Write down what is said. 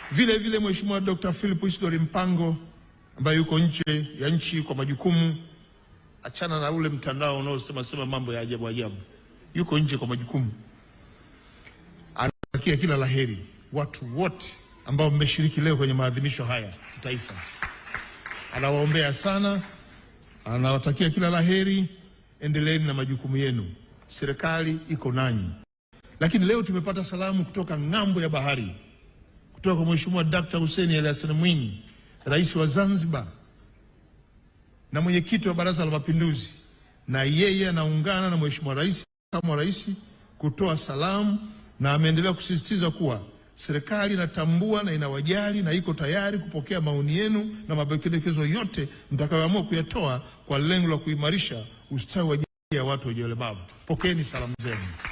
Vile vile Mheshimiwa Dr. Philip Isidori Mpango ambaye yuko nje ya nchi kwa majukumu, achana na ule mtandao unaosema sema mambo ya ajabu ajabu, yuko nje kwa majukumu. Anatakia kila laheri watu wote ambao mmeshiriki leo kwenye maadhimisho haya kitaifa, anawaombea sana, anawatakia kila laheri. Endeleeni na majukumu yenu, serikali iko nanyi. Lakini leo tumepata salamu kutoka ng'ambo ya bahari kutoka kwa Mheshimiwa Dkt. Hussein Ali Hassan Mwinyi, Rais wa Zanzibar na mwenyekiti wa Baraza la Mapinduzi, na yeye anaungana na Mheshimiwa Rais kama rais kutoa salamu, na ameendelea kusisitiza kuwa serikali inatambua na inawajali na iko tayari kupokea maoni yenu na mapendekezo yote mtakayoamua kuyatoa kwa lengo la kuimarisha ustawi wa jamii ya watu wenye ulemavu. Pokeeni salamu zenu.